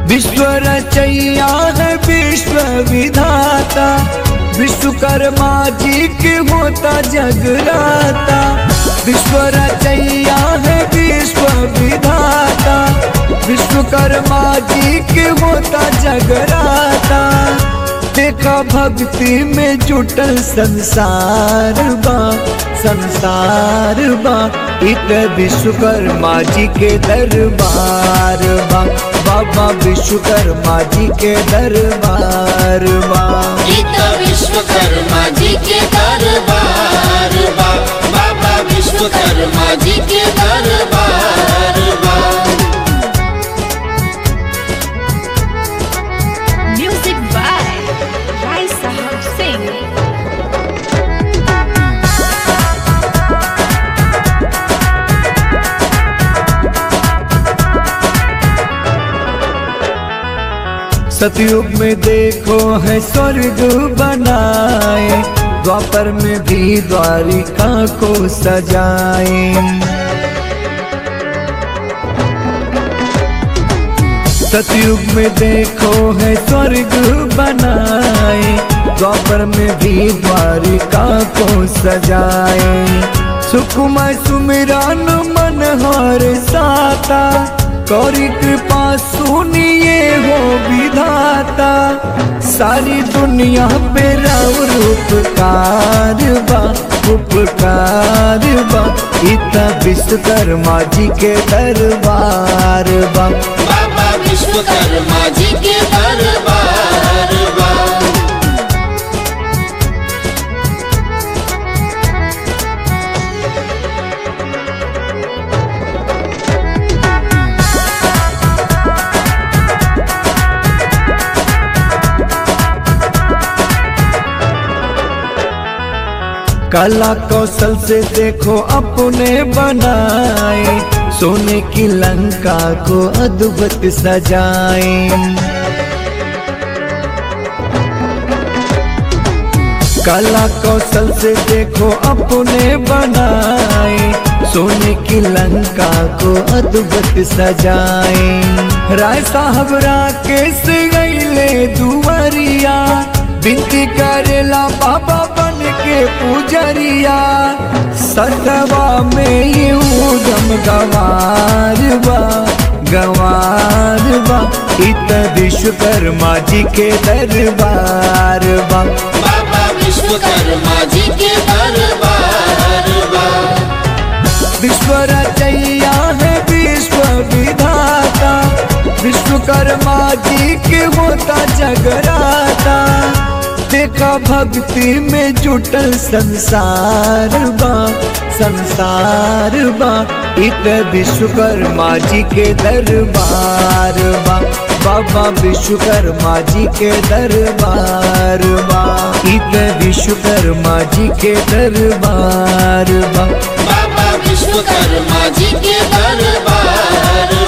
विश्व रचैया है विश्व विधाता विश्वकर्मा जी के होता जगराता विश्व रचैया है विश्व विधाता विश्वकर्मा जी के होता जगराता देखा भक्ति में जुटल संसार बा संसार बा इत विश्वकर्मा जी के दरबार बा बाबा विश्वकर्मा जी के दरबार बा गीता विश्वकर्मा जी के दरबार बा बाबा विश्वकर्मा जी के दरबार बा Music by Rai Sahab Singh. सतयुग में देखो है स्वर्ग बनाए द्वापर में भी द्वारिका को सजाए सतयुग में देखो है स्वर्ग बनाए द्वापर में भी द्वारिका को सजाए सुकुमार सुमिरान मन हर साता कौरी कृपा सुनिए हो विधाता सारी दुनिया पे राउर उपकार बा उपकार बा इतना विश्वकर्मा जी के दरबार बा बाबा विश्वकर्मा जी के दरबार बा कला कौशल से देखो अपने बनाए सोने की लंका को अद्भुत सजाए कला कौशल से देखो अपने बनाए सोने की लंका को अद्भुत सजाए राय साहब राकेश गईले दुवरिया बिनती करेला बाबा बन के पुजरिया सतवा में ये उदम गवार बा गवार बा इत विश्वकर्मा जी के दरबार बा बाबा विश्वकर्मा जी के दरबार बा विश्व रचैया है विश्व विधाता विश्वकर्मा जी के होता जगराता देखा भक्ति में जुटल संसार बा संसार बा इत विश्वकर्मा जी के दरबार बा बाबा विश्वकर्मा जी के दरबार बा इत विश्वकर्मा जी के दरबार बा बाबा विश्वकर्मा जी के दरबार